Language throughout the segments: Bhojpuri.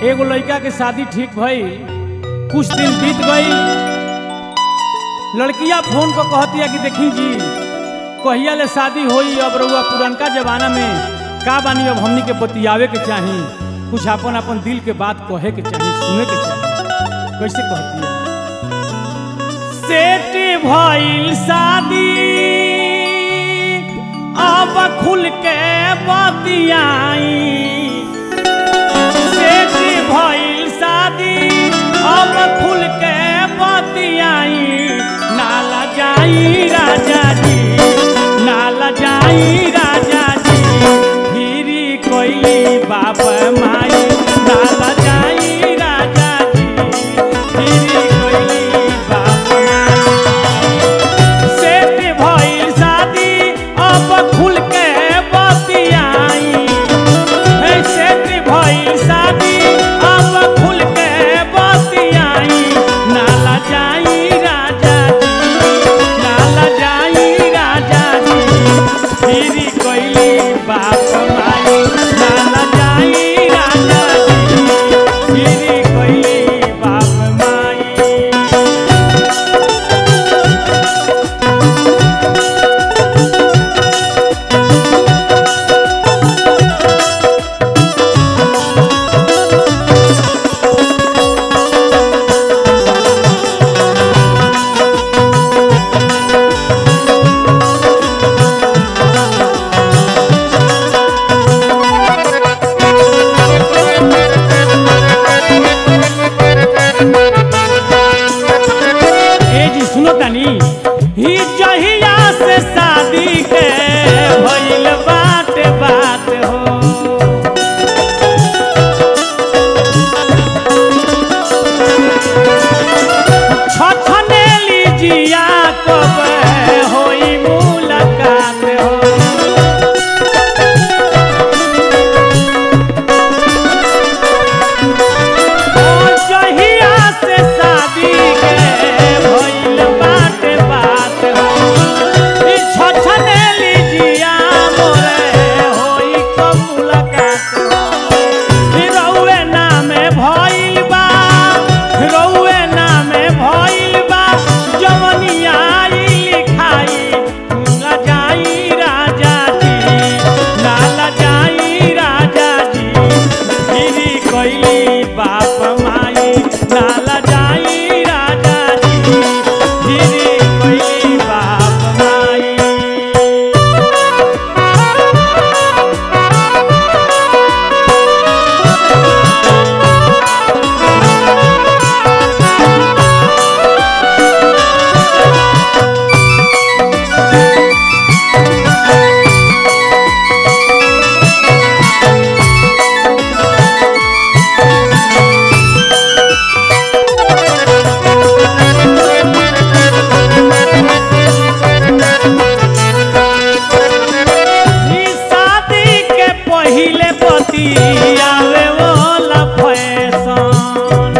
एगो लड़का के शादी ठीक भई कुछ दिन बीत गई लड़किया फोन पर कहतिया कि देखी जी कहिया ले शादी होई अब रउआ पुरनका जमाना में का बानी अब हमनी के बतियावे के चाही कुछ अपन अपन दिल के बात कहे के चाही सुने के चाही कैसे कहतिया सेट भइल शादी अब खुल के बतियाई सेठ भइल शादी अब खुल के बतियाई नाला जाई राजा जी नाला जाई राजा जी गिरी कोइली बाप माई नाला जाई राजा जी गिरी कोइली बाप माई सेठ भइल शादी अब खुल के बतियाई हे सेठ भइल शादी अब खुल के बतियाई नाला जाई राजा जी नाला जाई राजा जी फिरी कोइली बाप माई नाला जाई राजा जी फिरी कोइली बाप माई ए जी सुनो तनी ही जहिया से शादी के भइल बात बात हो छछने लीजिया कब होई मुलाकात हो ओ जहिया से शादी के भइल बात बात हो ई छछने लीजिया मोरे होई कब मुलाकात हो ई रउए नामे भइल बा रउए नामे भइल बा जवनिया आई लिखाई ना जाई राजा जी नाला जाई राजा जी गिरी कोइली बाप माई नाला जाई राजा जी गिरी कोइली बाप माई ई शादी के पहिले पति आवे वाला फैशन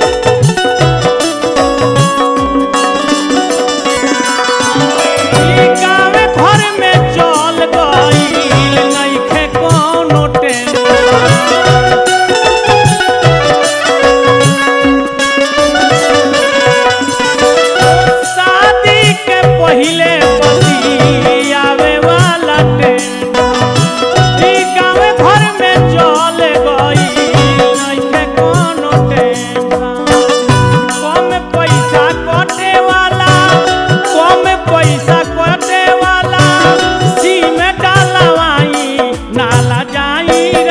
ई गावे घर में चल गईल नइखे कोनो टेंशन शादी के पहिले पति आवे वाला टेंशन ई गावे घर में चल गई नइखे कोनो टेंशन कम पैसा कटे वाला कम पैसा कटे वाला सिम डालवाई नाला जाई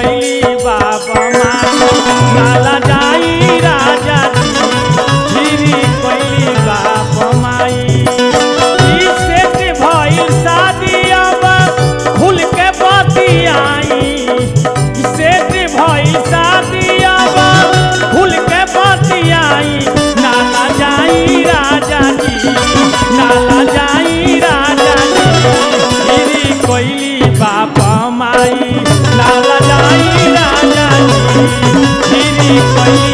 कोइली बाबा माई नाला जाई राजा जी गिरी कोइली बाबा माई ई सेट भइल शादी अब खुल के बतियाई ई सेट भइल शादी अब खुल के बतियाई नाला जाई राजा जी नाला जाई राजा जी गिरी कोइली बाबा माई नाला जाई राजा जी गिरी कोइली